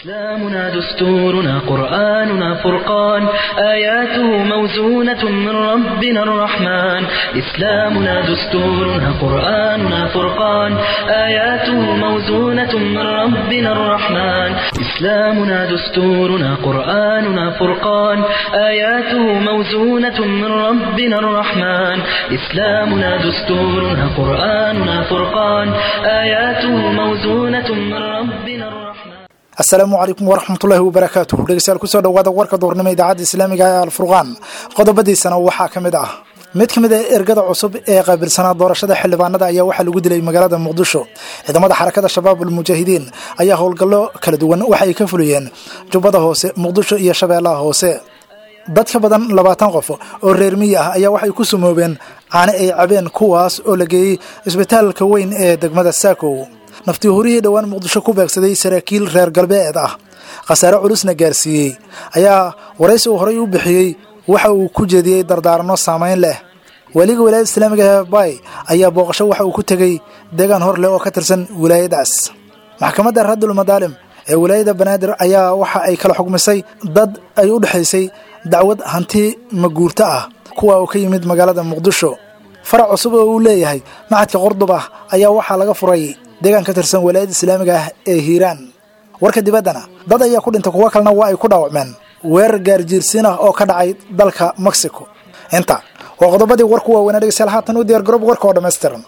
إسلامنا دستورنا قرآننا فرقان آياته موزونة من ربنا الرحمن إسلامنا دستورنا قرآننا فرقان آياته موزونة من ربنا الرحمن إسلامنا دستورنا قرآننا فرقان آياته موزونة من ربنا الرحمن إسلامنا دستورنا قرآننا فرقان آياته موزونة من ربنا الرحمن asalaamu calaykum waraxmatullaahi wabarakaatuh dhegeystayaal kusoo dhawaada warka doornimo idaacadda islaamiga ee alfurqaan qodobadiisana waxaa ka mid ah mid ka mid a ergada cusub ee qaabilsanaa doorashada xildhibaanada ayaa waxaa lagu dilay magaalada muqdisho ciidamada xarakada shabaab almujaahidiin ayaa howlgallo kala duwan waxa ay ka fuliyeen jubbada hoose muqdisho iyo shabeellaha hoose dad ka badan labaatan qof oo reer miyi ah ayaa waxay ku sumoobeen caane ay cabeen kuwaas oo la geeyey isbitaalka weyn ee degmada saakow naftii horihii dhowaan muqdisho ku beegsaday saraakiil reer galbeed ah khasaare culusna gaarsiiyey ayaa waraysi uu horay u bixiyey waxa uu ku jeediyey dardaarano saamayn leh weliga wilaayada islaamiga ee bay ayaa booqasho waxa uu ku tegey deegaan hor leh oo ka tirsan wilaayadaas maxkamadda raddul madaalim ee wilaayada banaadir ayaa waxa ay kala xugmisay dad ay u dhexaysay dacwad hanti maguurto ah kuwa uu ka yimid magaalada muqdisho farac cusub oo uu leeyahay macadka qordub ah ayaa waxaa laga furay deegaan ka tirsan walaayada islaamiga ah ee hiiraan warka dibaddana dad ayaa ku dhintay kuwo kalena waa ay ku dhaawacmeen weerar gaarjiirsiin ah oo ka dhacay dalka mexico inta waa qodobadii warku waaweynaa dhegeystayaal haatan u diyaar garoob warka oo dhammaystiran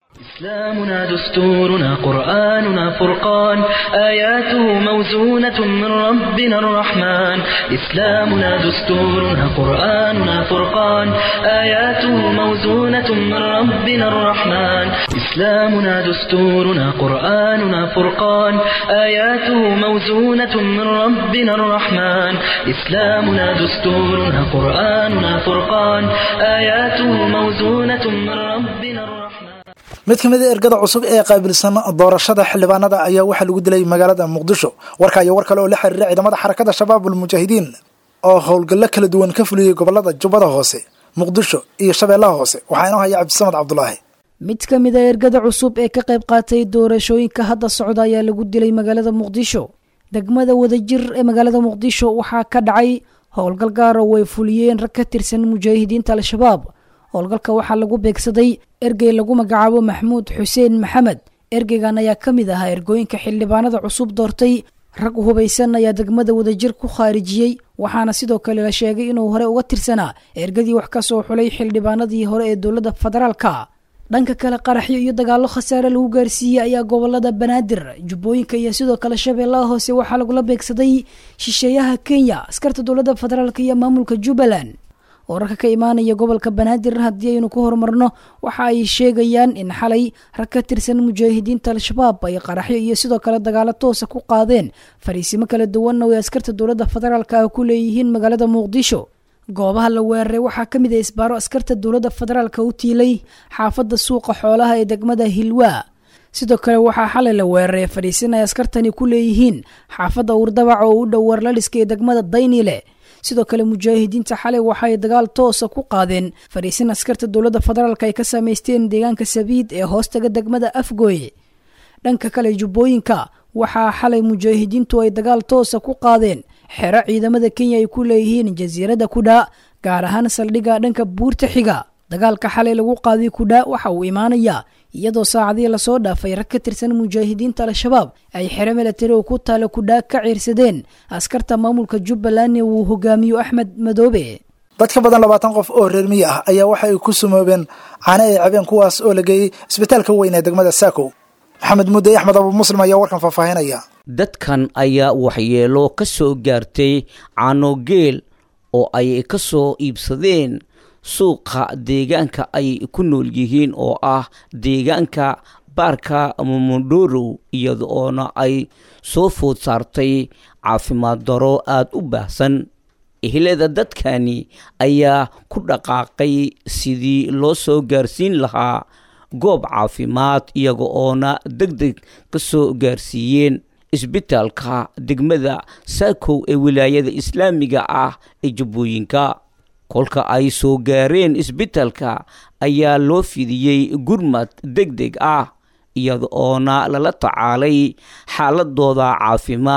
إسلامنا دستورنا قرآننا فرقان آياته موزونة من ربنا الرحمن إسلامنا دستورنا قرآننا فرقان آياته موزونة من ربنا الرحمن إسلامنا دستورنا قرآننا فرقان آياته موزونة من ربنا الرحمن إسلامنا دستورنا قرآننا فرقان آياته موزونة من ربنا الرحمن mid ka mid a ergada cusub ee qaabilsan doorashada xildhibaanada ayaa waxaa lagu dilay magaalada muqdisho warka iyo war kale oo la xiriira ciidamada xarakada shabaab almujaahidiin oo howlgallo kala duwan ka fuliyey gobolada jubbada hoose muqdisho iyo shabeellaha hoose waxaa inoo haya cabdisamad cabdulaahi mid ka mid a ergada cusub ee ka qayb qaatay doorashooyinka hadda socda ayaa lagu dilay magaalada muqdisho degmada wadajir ee magaalada muqdisho waxaa ka dhacay howlgal gaar oo ay fuliyeen rag ka tirsan mujaahidiinta al-shabaab howlgalka waxaa lagu beegsaday ergey lagu magacaabo maxmuud xuseen maxamed ergeygan ayaa ka mid ahaa ergooyinka xildhibaanada cusub doortay rag hubaysan ayaa degmada wadajir ku khaarijiyey waxaana sidoo kale la sheegay inuu hore uga tirsanaa ergadii wax ka soo xulay xildhibaanadii hore ee dowladda federaalka dhanka kale qaraxyo iyo dagaallo khasaare lagu gaarsiiyey ayaa gobolada banaadir jubbooyinka iyo sidoo kale shabeellaha hoose waxaa lagula beegsaday shisheeyaha kenya askarta dowladda federaalk iyo maamulka jubbaland wararka ka imaanaya gobolka banaadir haddii aynu ku horumarno waxa ay sheegayaan in xalay rag ka tirsan mujaahidiinta al-shabaab ay qaraxyo iyo sidoo kale dagaalo toosa ku qaadeen fariisimo kala duwanna way askarta dowladda federaalk ah ku leeyihiin magaalada muqdisho goobaha la weeraray waxaa ka mid ah isbaaro askarta dowladda federaalk u tiilay xaafadda suuqa xoolaha ee degmada hilwaa sidoo kale waxaa xalay la weeraray fariisin ay askartani ku leeyihiin xaafadda uurdabac oo u dhow warlaliska ee degmada daynile sidoo kale mujaahidiinta xalay waxaay dagaal toosa ku qaadeen fariisin askarta dowladda federaalk ay ka samaysteen deegaanka sabiid ee hoostaga degmada afgooye dhanka kale jubbooyinka waxaa xalay mujaahidiintu ay dagaal toosa ku qaadeen xero ciidamada kenya ay ku leeyihiin jasiiradda kudhaa gaar ahaan saldhigga dhanka buurta xiga dagaalka xalay lagu qaaday kudhaa waxa uu imaanayaa iyadoo saacadii lasoo dhaafay rag ka tirsan mujaahidiinta al-shabaab ay xero milatari oo ku taala kudhaa ka ciirsadeen askarta maamulka jubbaland ee uu hogaamiyo axmed madoobe dad ka badan labaatan qof oo reer miyi ah ayaa waxa ay ku sumoobeen caane ay cabeen kuwaas oo la geeyey isbitaalka weyn ee degmada saakow maxamed mudde axmed abu muslim ayaa warkan faahfaahinaya dadkan ayaa waxyeelo ka soo gaartay caanogeel oo ay ka soo iibsadeen suuqa deegaanka ay ku nool yihiin oo ah deegaanka baarka momondorow iyada oona ay soo food saartay caafimaad daro aada u baahsan ehlada dadkani ayaa ku dhaqaaqay sidii loo soo gaarsiin lahaa goob caafimaad iyaga oona deg deg ka soo gaarsiiyeen isbitaalka degmada saakow ee wilaayada islaamiga ah ee jubbooyinka kolka ay soo gaareen isbitaalka ayaa loo fidiyey gurmad deg deg ah iyada oona lala tacaalay xaaladooda caafimaad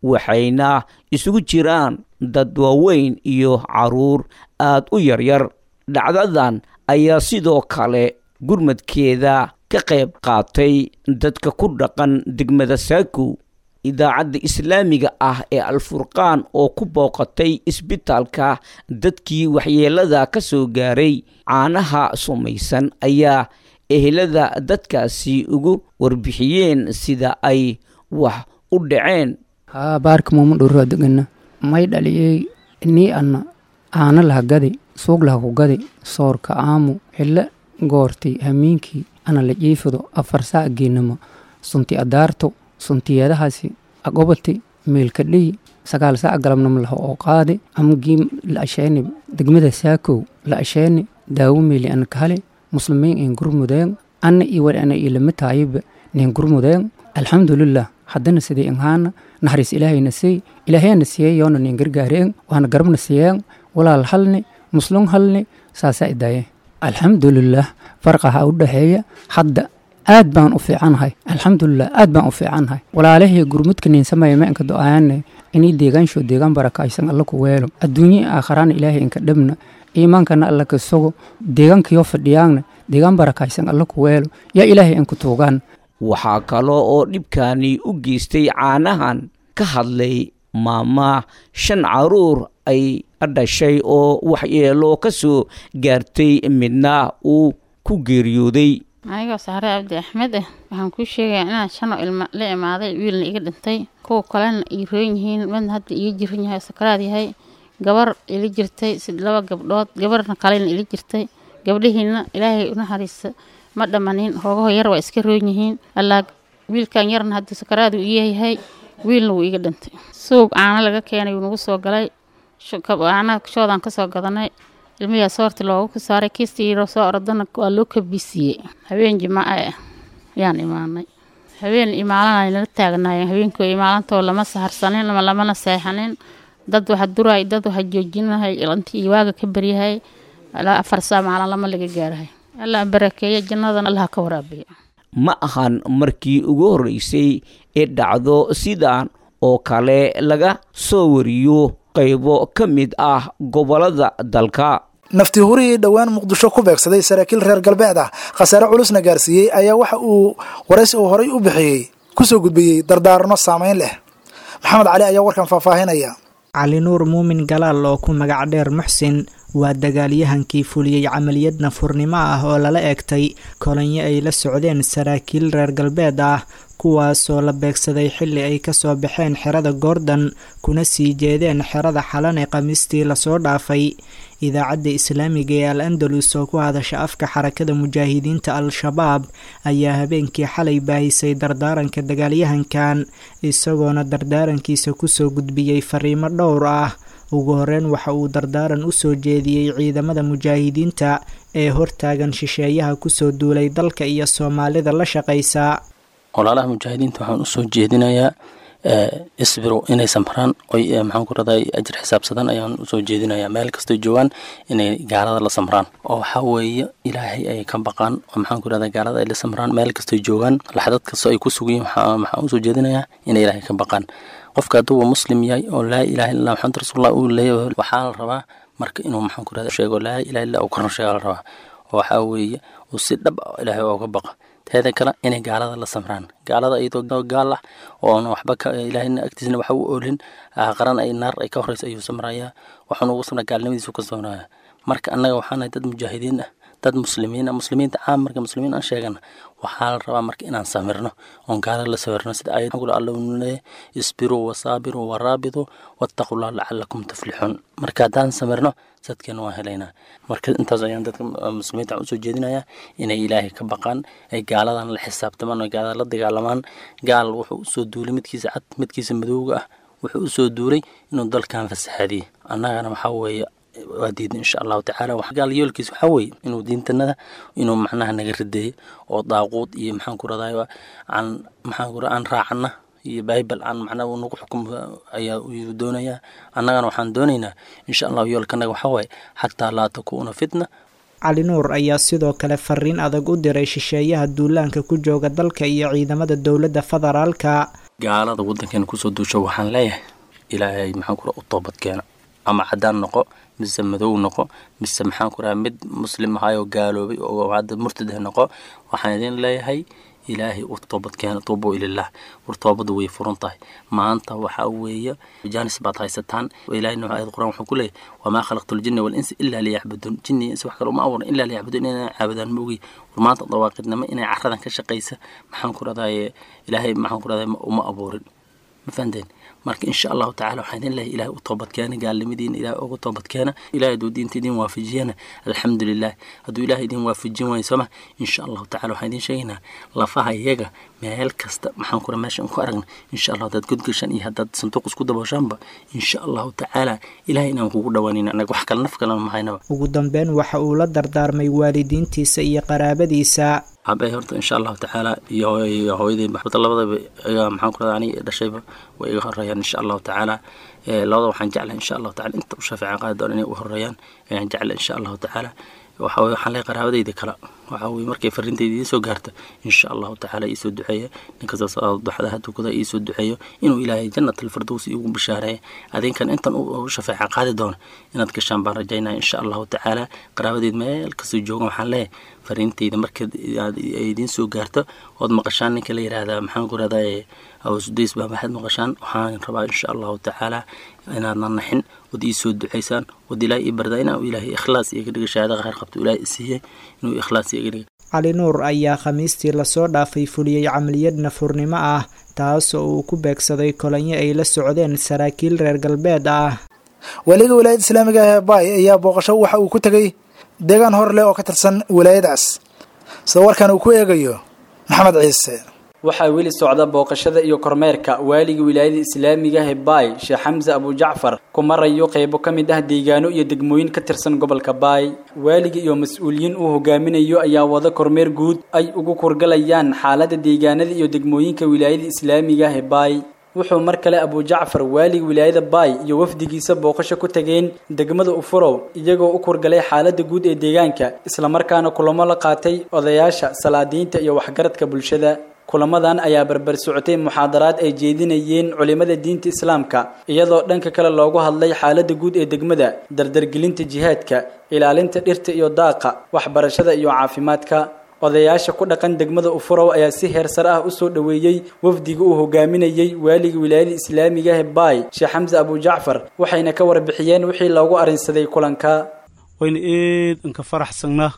waxayna isugu jiraan dad waaweyn iyo caruur aad u yaryar dhacdadan ayaa sidoo kale gurmadkeeda ka qayb qaatay dadka ku dhaqan degmada saakow idaacadda islaamiga ah ee alfurqaan oo ku booqatay isbitaalka dadkii waxyeelada ka soo gaaray caanaha sumaysan ayaa ehelada dadkaasi ugu warbixiyeen sida ay wax u dhaceen haa baarka muuma dhowraa degana may dhaliyey nii anna aana laha gadi suug laha ku gadi soorka aamu xillo goortay hamiinkii ana la jiifado afar saa geenama sunti adaarto suntiyadahaasi agobati meelkadhiyi sagaal saa galabnama laha oo qaadi amgii la asheeni degmada saakow la asheeni daawo meeli ana kahale muslimiin in gurmudeen ana iyo war ana ilama taayiba nin gurmudeen alxamdulilah haddana sidii inhaana naxariis ilaahayna siy ilaahayna siiyey yoona nin gargaareen waana garabna siiyeen walaal halni muslum halni saasaa idaaye alxamdulilah farqaha u dhexeeya hadda aad baan u fiicannahay alxamdulilah aad baan u fiicannahay walaalahii gurmudka ninsamaya ma inka do-aane inii deegaansho deegaan barakaysan alla ku weelo adduunye aakharaana ilaahay inka dhabna iimaankana alla ka sogo deegaankayo fadhiyaanna deegaan barakaysan alla ku weelo yaa ilaahay inku tuugaan waxaa kaloo oo dhibkani u geystay caanahan ka hadlay maama shan caruur ay dhashay oo waxyeelo ka soo gaartay midna uu ku geeriyooday anigoo saare cabdi axmed ah waxaan kuu sheegayaa inaan shanoo ilma la imaaday wiilna iga dhintay kuwa kalena ii rooyn yihiin midna hadda iga jiran yahay sakaraad yahay gabar ila jirtay sid laba gabdhood gabarna kalena ila jirtay gabdhihiina ilaahay unaxariisa ma dhammanin hoogaho yar waa iska roon yihiin allaa wiilkan yarna hadda sakaraadu iga yahay wiilna wuu iga dhintay suug caano laga keenay wuu nagu soo galay caanaha shoodaan kasoo gadanay ilmiyaa soorti loogu ka saaray kiistiiro soo orodana waa loo kabisiiyey habeen jimaaca ah yaan imaanay habeen imaalanay nala taagnaayeen habeenkoo imaalantoo lama saharsanin ama lamana seexanin dad waxa duraay dad waxa joojinahay intii waaga ka baryahay ilaa afar saa maalin lama laga gaarahay allah barakeeya jannadan allaha ka waraabiya ma ahan markii ugu horreysay ee dhacdo sidan oo kale laga soo wariyo qaybo ka mid ah gobollada dalka nafti hurihii dhowaan muqdisho ku beegsaday saraakiil reer galbeed ah khasaare culusna gaarsiiyey ayaa waxa uu waraysi uu horay u bixiyey kusoo gudbiyey dardaarano saamayn leh maxamed cali ayaa warkan faahfaahinaya cali nuur muumin galaal oo ku magac dheer muxsin waa dagaalyahankii fuliyey camaliyad nafurnimo ah oo lala eegtay kolonyo ay la socdeen saraakiil reer galbeed ah kuwaasoo la beegsaday xilli ay kasoo baxeen xerada goordon kuna sii jeedeen xerada xalan ee khamiistii lasoo dhaafay idaacadda islaamiga ee al andalus oo ku hadasha afka xarakada mujaahidiinta al-shabaab ayaa habeenkii xalay baahisay dardaaranka dagaalyahankan isagoona dardaarankiisa kusoo gudbiyey fariimo dhowr ah ugu horeyn waxa uu dardaaran u soo jeediyey ciidamada mujaahidiinta ee hortaagan shisheeyaha kusoo duulay dalka iyo soomaalida la shaqaysa walaalaha mujaahidiinta waxaan usoo jeedinayaa isbiro inay samraan oy maxaan ku raday ajir xisaabsadan ayaan usoo jeedinayaa meel kastoo joogaan inay gaalada la samraan oo waxaa weeye ilaahay ay ka baqaan oo maxaan ku rahda gaalada ay la samraan meel kastoo joogaan laxdad kastoo ay ku sugayiin waxaan usoo jeedinayaa inay ilaahay ka baqaan qofka hadduuba muslim yahay oo laa ilaha illa maxamed rasuulullah uu leeyahay waxaa la rabaa marka inuu maxaan ku rahda sheego laa ilaha illa uu korna sheega la rabaa oo waxaa weeye uu si dhab ilaahay ooga baqa teeda kale inay gaalada la samraan gaalada iyadoo gaal ah oon waxba ilaahayna agtiisna waxa u oolin qaran ay naar ay ka horeysa ayuu samrayaa waxaanu ugu samraa gaalnimadiisu ka soonaya marka annaga waxaanahay dad mujaahidiin ah dad muslimiin ah muslimiinta caam marka muslimiin aan sheegana waxaa la rabaa marka inaan samirno oon gaalada la sawirno sida ayad alla leeyahay isbiruu wasaabiruu waraabituu wattaqullah lacalakum tuflixuun marka haddaan samirno sadkeena waan helaynaa marka intaas ayaan dadka muslimiinta usoo jeedinayaa inay ilaahay ka baqaan ay gaaladan la xisaabtamaan oo gaalada la dagaalamaan gaal wuxuu usoo duulay midkiisa cad midkiisa madowga ah wuxuu usoo duulay inuu dalkan fasaxaadiyey annagana waxaa weeye waa diidan insha allahu tacaala gaal yoolkiis waxaa weeye inuu diintanada inuu macnaha naga rideeyo oo daaquud iyo maxaan ku raday aan maxaan ku aan raacana iyo bible aan macnaha uu nagu xukum ayaa uu doonayaa annagana waxaan doonaynaa insha allahu yoolkanaga waxaa waaye xataa laa takuuna fitna cali nuur ayaa sidoo kale fariin adag u diray shisheeyaha duulaanka ku jooga dalka iyo ciidamada dowladda federaalka gaalada waddankeena kusoo duusho waxaan leeyahay ilaahay maxaan ku u toobad keena ama caddaan noqo mise madow noqo mise maxaan ku raha mid muslim ahayoo gaaloobay oo hadda murtad noqo waxaan idin leeyahay ilaahay u toobad keena tuubo ilalah war toobadu way furan tahay maanta waxaa weeye jaanis baad haysataan ilahay nuuxa ayad quraan wuxuu ku leeyahy wamaa khalaqtu ljinna walinsa ilaa liyacbuduun jinni insi wax kale uma abuuran ilaa liyacbuduun inay caabudaan ma ogi war maanta dawaaqidnimo inay caradan ka shaqaysa maxaan ku rahdaye ilaahay maxaan ku rahdaye uma abuurin ma fahanteen marka insha allahu tacala waxaan idin leeyahay ilahay u toobadkeena gaalnimadiina ilahay uga toobadkeena ilahay hadduu diinta idin waafajiyana alxamdu lilah hadduu ilahay idin waafajin waayo sooma insha allahu tacala waxaan idin sheegaynaa lafaha iyaga meel kasta maxaan kura meeshan ku aragna insha allah haddaad godgashaan iyo haddaad sanduuq isku dabooshaanba insha allahu tacaala ilahay inaan kugu dhawaanayna anaga wax kale naf kalena mahaynaba ugu dambeyn waxa uu la dardaarmay waalidiintiisa iyo qaraabadiisa abe horta insha allahu tacaala iyo hooyadii maxbada labadaba iga maxaan ku rahda aniga dhashayba way iga horeeyaan insha allahu tacaala labada waxaan jeclahay insha allahu tacala inta u shafeecan qaadi doona inay u horeeyaan ayaan jeclahay insha allahu tacaala waxa weye waxaan leeyahay qaraabadayda kale waxa weye markay farintayda idiin soo gaarta insha allahu tacaala iisoo duceeya ninkastaas duxadaha tukada iisoo duceeyo inuu ilaahay jannat alfirdows iigu bishaareeya adinkan intan u shafeecan qaadi doona inaad gashaan baan rajaynaya insha allahu tacaala qaraabadeed meel kastoo joogan waxaan leeyahay fariintayda marka aad idiin soo gaarto ood maqashaan ninka la yidhaahdaa maxaan ku rahdaa awasudays baa maxaad maqashaan waxaan rabaa insha allahu tacaala inaadna naxin ood iisoo ducaysaan ood ilaahay ii bardaa inaa ilaahay ikhlaas iga dhiga shahaada khayr qabto ilaahay isiiyey inuu ikhlaas iga dhiga cali nuur ayaa khamiistii lasoo dhaafay fuliyey camaliyad nafurnimo ah taas oo uu ku beegsaday kolanyo ay la socdeen saraakiil reer galbeed ah weliga wilaayadda islaamiga ah ee baay ayaa booqasho waxa uu ku tegey deegaan hor leh oo ka tirsan wilaayadaas sida warkan uu ku eegayo maxamed ciise waxaa weli socda booqashada iyo kormeerka waaliga wilaayada islaamiga ah baay sheekh xamse abujacfar ku marayo qeybo ka mid ah deegaano iyo degmooyin ka tirsan gobolka baay waaliga iyo mas-uuliyiin uu hogaaminayo ayaa wada kormeer guud ay ugu kurgalayaan xaalada deegaanada iyo degmooyinka wilaayada islaamiga ah baay wuxuu mar kale abujacfar waaliga wilaayada baay iyo wafdigiisa booqasho ku tageen degmada ufurow iyagoo u kurgalay xaalada guud ee deegaanka islamarkaana kulamo la qaatay odayaasha salaadiinta iyo waxgaradka bulshada kulamadan ayaa barbar socotay muxaadaraad ay jeedinayeen culimada diinta islaamka iyadoo dhanka kale loogu hadlay xaalada guud ee degmada dardargelinta jihaadka ilaalinta dhirta iyo daaqa waxbarashada iyo caafimaadka odayaasha ku dhaqan degmada ufurow ayaa si heersar ah usoo dhoweeyey wafdiga uu hogaaminayey waaliga wilaayada islaamiga ah baay sheekh xamse abujacfar waxayna ka warbixiyeen wixii loogu arrinsaday kulanka wayna eed anka faraxsanaa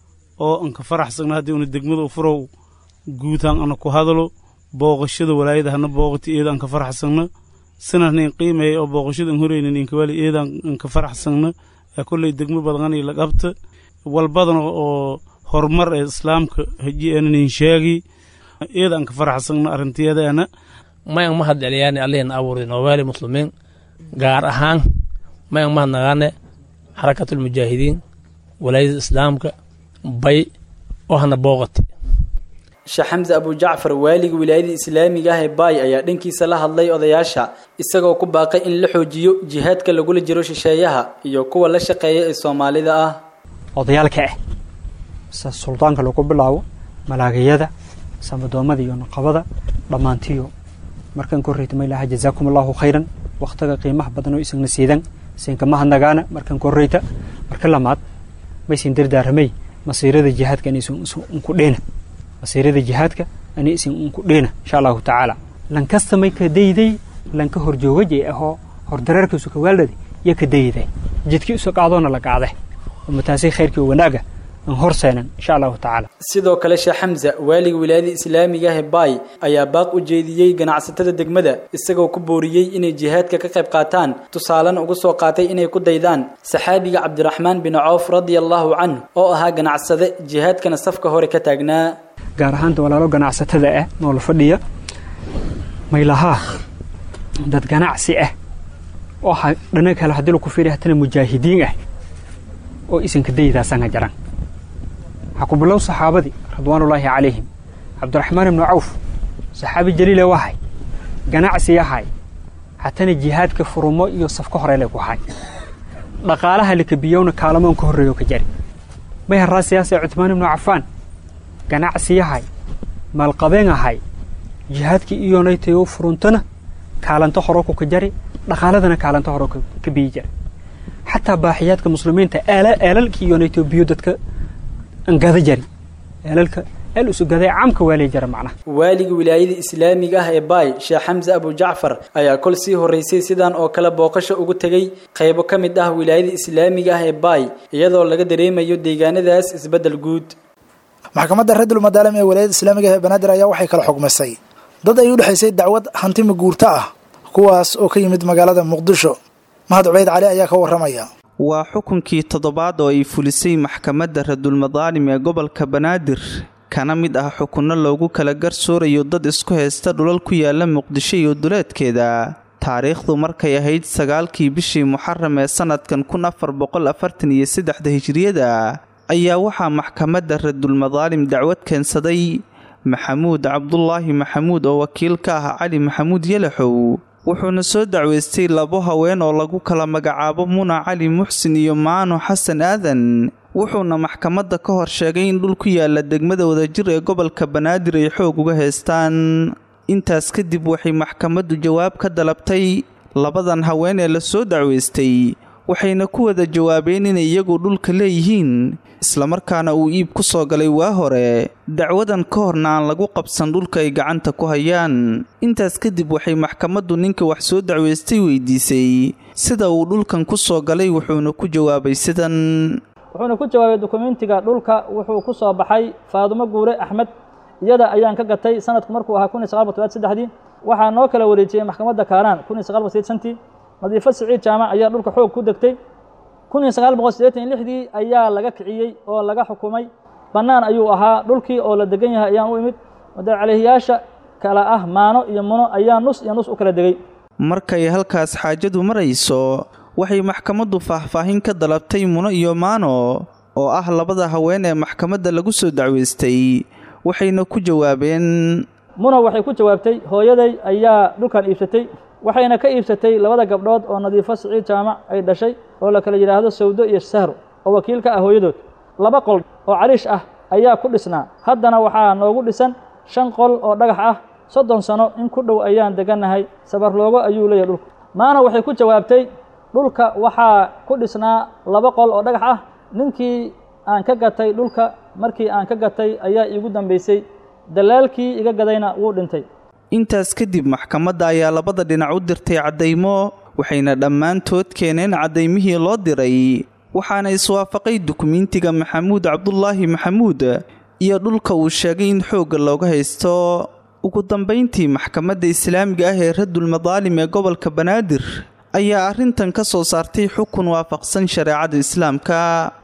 oo anka faraxsanaa haddii una degmada ufurow guutaan ana ku hadalo booqashada walaayada hana booqati eeda anka faraxsanna sinanin qiimeeya oo booqashadan horeynin inkawaali eedan anka faraxsanna ee kolley degmo badanani la qabta walbadana oo horumar ee islaamka haji aanan sheegi eeda anka faraxsanna arrintiyadeena mayan mahad celiyaane allihina abuurin oo waali muslimiin gaar ahaan mayan mahad nagaane xarakatulmujaahidiin walaayada islaamka bay oo hana booqati sheekh xamse abujacfar waaliga wilaayada islaamiga ah ee baay ayaa dhankiisa la hadlay odayaasha isagoo ku baaqay in la xoojiyo jihaadka lagula jiro shisheeyaha iyo kuwa la shaqeeya ee soomaalida ah odayaalka ah se suldaanka lagu bilaabo malaagayada samadoomada iyo naqabada dhammaantiyo markan korreyta maylaha jazaakum allahu khayran wakhtiga qiimaha badan oo isagna siidan siinkamaha nagaana markan korreyta marka lamaad maysin dardaaramay masiirada jihaadka inaysan unku dheena masiirada jihaadka ani isin unku dheena insha allahu tacaala lankasta may ka dayday lanka horjoogajay ahoo hordareerkiisu ka waaldhadi iyo ka dayday jidkii isu qaadoona la qaade mataasay khayrkii oo wanaaga aan horseenan insha allahu tacaala sidoo kale sheekh xamse waaliga wilaayada islaamiga ah ee baay ayaa baaq u jeediyey ganacsatada degmada isagoo ku booriyey inay jihaadka ka qayb qaataan tusaalena ugu soo qaatay inay ku daydaan saxaabiga cabdiraxmaan bin coof radia allahu canhu oo ahaa ganacsade jihaadkana safka hore ka taagnaa gaar ahaanta walaalo ganacsatada ah noola fadhiya maylahaa dad ganacsi ah oo dhana kale haddii laku fiiriya hatana mujaahidiin ah oo isanka daydaasanga jaran waxaa ku bilow saxaabadii ridwaanullaahi calayhim cabdiraxmaan ibnu cawf saxaabi jaliile wahay ganacsi yahay hatana jihaadka furumo iyo safka horele ku hay dhaqaalaha lakabiyowna kaalamoon ka horreeyo ka jari may haraa siyaasa cuthmaan ibnu cafaan ganacsi yahay maalqabeen ahay jihaadkii iyonaytay u furuntana kaalanto horo ku ka jari dhaqaaladana kaalanto horo ka biyi jari xataa baaxiyaadka muslimiinta eelalkii iyonaytay biyo dadka angada jari eelalka eel usugaday caamka waalay jara macnaha waaliga wilaayada islaamiga ah ee baay sheekh xamse abu jacfar ayaa kol sii horreysay sidan oo kale booqasho ugu tegey qaybo ka mid ah wilaayada islaamiga ah ee baay iyadoo laga dareemayo deegaanadaas isbeddel guud maxkamadda radul madaalim ee wilaayada islaamiga ah ee banaadir ayaa waxay kala xugmisay dad ay u dhexaysay dacwad hanti maguurto ah kuwaas oo ka yimid magaalada muqdisho mahad cubeyd cali ayaa ka warramaya waa xukunkii toddobaad oo ay fulisay maxkamadda radulmadaalim ee gobolka banaadir kana mid ah xukunno loogu kala garsoorayo dad isku haysta dhulal ku yaala muqdisho iyo duleedkeeda taariikhdu markay ahayd sagaalkii bishii muxaram ee sannadkan kun afar boqol afartan iyo saddexda hijiriyada ayaa waxaa maxkamadda radulmadaalim dacwad keensaday maxamuud cabdulaahi maxamuud oo wakiil ka ah cali maxamuud yalaxow wuxuuna soo dacweystay labo haween oo lagu kala magacaabo muna cali muxsin iyo maano xasan aadan wuxuuna maxkamadda ka hor sheegay in dhul ku yaala degmada wadajir ee gobolka banaadir ay xoog uga haystaan intaas kadib waxay maxkamaddu jawaab ka dalabtay labadan haween ee la soo dacweystay waxayna ku wada jawaabeen inay iyagu dhulka leeyihiin islamarkaana uu iib ku soo galay waa hore dacwadan ka horna aan lagu qabsan dhulka ay gacanta ku hayaan intaas kadib waxay maxkamaddu ninka wax soo dacweystay weydiisay sida uu dhulkan ku soo galay wuxuuna ku jawaabay sidan wuxuuna ku jawaabay dukumentiga dhulka wuxuu ku soo baxay faadumo guure axmed iyada ayaan ka gatay sanadku markuu ahaa kun iyo saqal boqol saddexdii waxaa noo kala wareejiyey maxkamadda kaaraan kun iyo saqal boqol sideetantii nadiifo siciid jaamac ayaa dhulka xoog ku degtay kun iyo sagaal boqol siddeetan iyo lixdii ayaa laga kiciyey oo laga xukumay bannaan ayuu ahaa dhulkii oo la degan yahay ayaan u imid madacalehiyaasha kale ah maano iyo muno ayaa nus iyo nus u kala degay markay halkaas xaajadu marayso waxay maxkamaddu faahfaahin ka dalabtay muno iyo maano oo ah labada haween ee maxkamadda lagu soo dacweystay waxayna ku jawaabeen muno waxay ku jawaabtay hooyaday ayaa dhulkan iibsatay waxayna ka iibsatay labada gabdhood oo nadiifo siciid jaamac ay dhashay oo la kala yidhaahdo sawdo iyo sahro oo wakiil ka ah hooyadood laba qol oo cariish ah ayaa ku dhisnaa haddana waxaa noogu dhisan shan qol oo dhagax ah soddon sano in ku dhow ayaan degannahay sabarloogo ayuu leeyahay dhulku maana waxay ku jawaabtay dhulka waxaa ku dhisnaa laba qol oo dhagax ah ninkii aan ka gatay dhulka markii aan ka gatay ayaa iigu dambaysay dalaalkii iga gadayna wuu dhintay intaas kadib maxkamadda ayaa labada dhinac u dirtay caddaymo waxayna dhammaantood keeneen caddaymihii loo diray waxaana iswaafaqay dukumentiga maxamuud cabdulaahi maxamuud iyo dhulka uu sheegay in xoogga looga haysto ugu dambayntii maxkamadda islaamiga ah ee radulmadaalim ee gobolka banaadir ayaa arrintan ka soo saartay xukun waafaqsan shareecada islaamka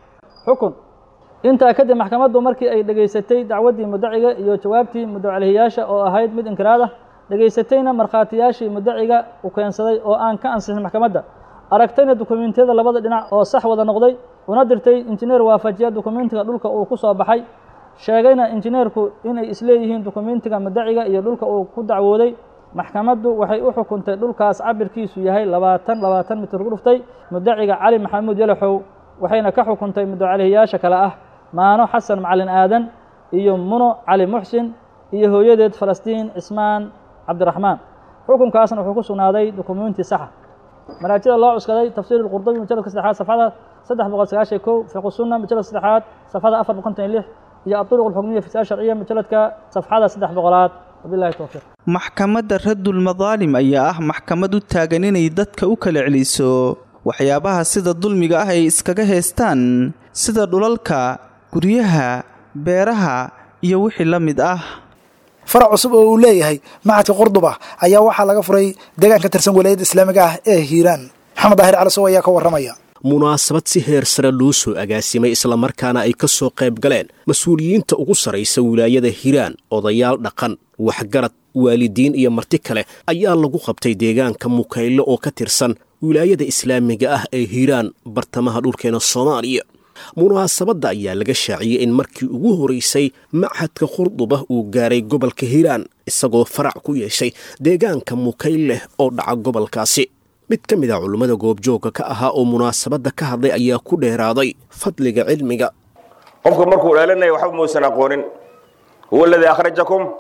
xukun intaa kadib maxkamaddu markii ay dhegaysatay dacwaddii mudaciga iyo jawaabtii mudacalhiyaasha oo ahayd mid inkiraad ah dhegaysatayna markhaatiyaashii mudaciga u keensaday oo aan ka ansixin maxkamadda aragtayna dukumentiyada labada dhinac oo sax wada noqday una dirtay injineer waafajiya dukumentiga dhulka uu ku soo baxay sheegayna injineerku inay isleeyihiin dukumentiga mudaciga iyo dhulka uu ku dacwooday maxkamaddu waxay u xukuntay dhulkaas cabirkiisu yahay labaatan labaatan mitir ku dhuftay mudaciga cali maxamuud yalaxow waxayna ka xukuntay mudacalhiyaasha kale ah maano xasan macalin aadan iyo muno cali muxsin iyo hooyadeed falastiin cismaan cabdiraxmaan xukunkaasna wuxuu ku sugnaaday dukumenti saxa maraajida loo cuskaday tafsiir lqurdubi mujaladka saddexaad safxada saddex boqol sagaashan kow fiqu sunna mujaladka saddexaad safxada afar boqol konton iyo lix iyo aduruq alxukmiya fi sharciya mujaladka safxada saddex boqolaad wabillahi towfiiq maxkamadda radulmadaalim ayaa ah maxkamad u taagan inay dadka u kala celiso waxyaabaha sida dulmiga ah ay iskaga haystaan sida dhulalka guryaha beeraha iyo wixii la mid ah farac cusub oo uu leeyahay macadka qurduba ayaa waxaa laga furay deegaan ka tirsan walaayadda islaamiga ah ee hiiraan maxamed daahir calisow ayaa ka warramaya munaasabad si heer sare loo soo agaasimay islamarkaana ay ka soo qayb galeen mas-uuliyiinta ugu sarraysa wilaayada hiiraan odayaal dhaqan waxgarad waalidiin iyo marti kale ayaa lagu qabtay deegaanka mukayle oo ka tirsan wilaayada islaamiga ah ee hiiraan bartamaha dhulkeena soomaaliya munaasabadda ayaa laga shaaciyey in markii ugu horaysay machadka qurduba uu gaaray gobolka hiiraan isagoo farac ku yeeshay deegaanka mukayleh oo dhaca gobolkaasi mid ka mid a culummada goobjoogga ka ahaa oo munaasabadda ka hadlay ayaa ku dheeraaday fadliga cilmiga qofka markuu dheelanaya waxba muusan aqoonin huwa aladii akhrajakum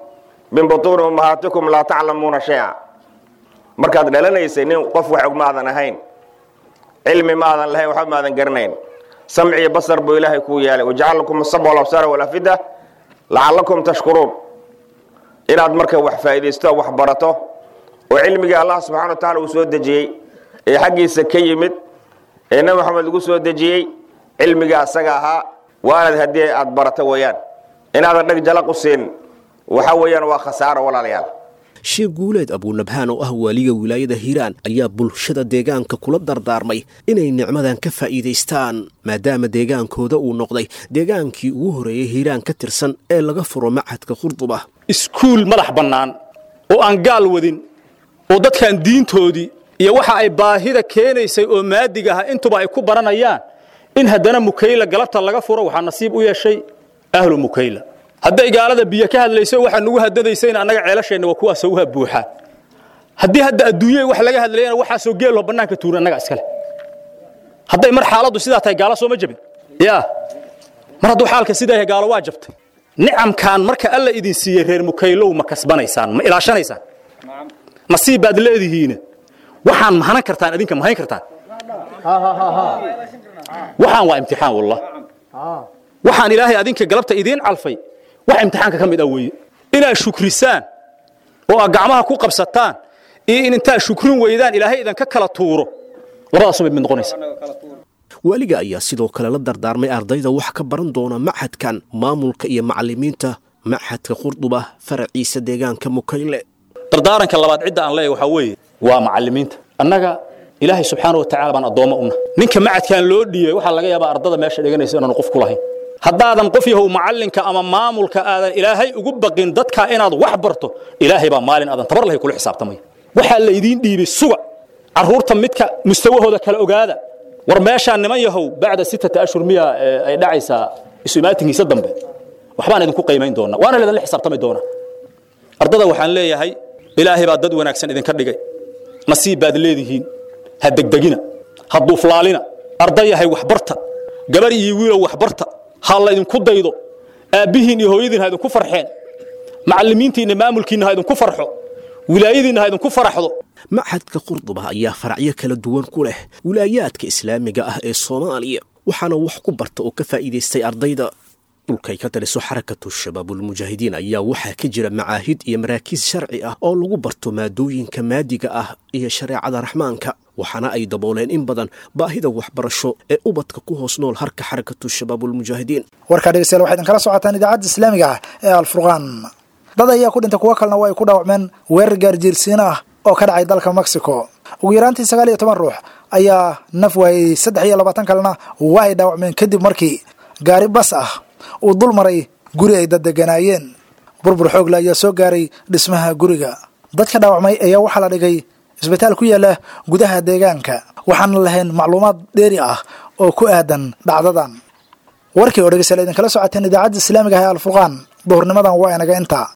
min butuuni ummahaatikum laa taclamuuna shay-a markaad dhalanaysay nin qof wax og maadan ahayn cilmi maadan lahayn waxba maadan garanayn samci iyo basar buu ilaahay kuu yeelay wajacala lakum asabca walabsaara walafida lacalakum tashkuruun inaad marka wax faa'iidaysto wax barato oo cilmigii allah subxana wa tacala uu soo dejiyey ee xaggiisa ka yimid ee nebi maxamed lagu soo dejiyey cilmiga asaga ahaa waanad haddii aad barato weeyaan inaadan dheg jalaq u siin waxa weeyaan waa khasaaro walaalayaal sheekh guuleed abuunabhaan oo ah waaliga wilaayada hiiraan ayaa bulshada deegaanka kula dardaarmay inay nicmadan ka faa'iidaystaan maadaama deegaankooda uu noqday deegaankii ugu horeeyey hiiraan ka tirsan ee laga furo machadka qurduba iskuul madax bannaan oo aan gaal wadin oo dadkan diintoodii iyo waxa ay baahida keenaysay oo maadig aha intuba ay ku baranayaan in haddana mukayla galabta laga furo waxaa nasiib u yeeshay ahlu mukayla hadday gaalada biyo ka hadlayso waxaa nugu hadadaysayna annaga ceelasheenna waa kuwaasoo uha buuxaan haddii hadda adduunyada wax laga hadlayana waxaasoo geeloo bannaanka tuura annaga iskale hadday mar xaaladdu sidaa tahay gaalo sooma jabin yaa mar hadduu xaalka sidaa yahay gaalo waa jabtay nicamkan marka alla idin siiyey reer mukaylow ma kasbanaysaan ma ilaashanaysaan nasiib baad leedihiina waxaan mahanan kartaan idinka mahayn kartaan waxaan waa imtixaan wallah waxaan ilaahay adinka galabta idiin calfay wax imtixaanka ka mid ah weeye inaad shukrisaan oo aad gacmaha ku qabsataan iyo in intaad shukrin weydaan ilaahay idanka kala tuuro labadaasoo mid mid noqonaysa waaliga ayaa sidoo kale la dardaarmay ardayda wax ka baran doona machadkan maamulka iyo macallimiinta machadka qurduba faraciisa deegaanka mukayle dardaaranka labaad cidda aan leeyahay waxaa weeye waa macallimiinta annaga ilaahay subxaana wa tacaala baan addoommo una ninka macadkan loo dhiibay waxaa laga yaabaa ardada meesha dhiganaysa inaanu qof ku lahayn haddaadan qof yahow macallinka ama maamulka aadan ilaahay ugu baqin dadkaa inaad wax barto ilaahay baa maalin aadan tabar lahay kula xisaabtamaya waxaa laydiin dhiibay suga carruurta midka mustawahooda kala ogaada war meeshaan niman yahow bacda sittata ashhur miya ay dhacaysaa isu imaatinkiisa dambe waxbaan idinku qiimayn doonaa waana laydinla xisaabtami doonaa ardada waxaan leeyahay ilaahay baa dad wanaagsan idinka dhigay nasiib baad leedihiin ha degdegina ha duuflaalina ardayahay waxbarta gabar iyo wiilow waxbarta ha laydinku daydo aabbihiin iyo hooyadiin ha idinku farxeen macallimiintiinna maamulkiinna ha idinku farxo wilaayadiinna ha idinku faraxdo machadka qurduba ayaa faracyo kala duwan ku leh wilaayaadka islaamiga ah ee soomaaliya waxaana wax ku barta oo ka faa'iidaystay ardayda dhulkay ka taliso xarakatu shabaabulmujaahidiin ayaa waxaa ka jira macaahid iyo maraakiis sharci ah oo lagu barto maadooyinka maadiga ah iyo shareecada raxmaanka waxaana ay dabooleen in badan baahida waxbarasho ee ubadka ku hoos nool harka xarakatu shabaabulmujaahidiin warkaa dhegeystayaal waxayd kala socotaan idaacadda islaamiga ah ee alfurqaan dad ayaa ku dhintay kuwo kalena waa ay ku dhaawacmeen weerar gaarjiirsiin ah oo ka dhacay dalka mexico ugu yaraantii sagaal iyo toban ruux ayaa naf waayey saddex iyo labaatan kalena waa ay dhaawacmeen kadib markii gaari bas ah uu dul maray guri ay dad deganaayeen burbur xoogle ayaa soo gaaray dhismaha guriga dadka dhaawacmay ayaa waxaa la dhigay isbitaal ku yaala gudaha deegaanka waxaana lahayn macluumaad dheeri ah oo ku aadan dhacdadan warkii oo dhegeystayaal idinkala socoteen idaacadda islaamiga ah ee alfurqaan duhurnimadan waa inaga intaa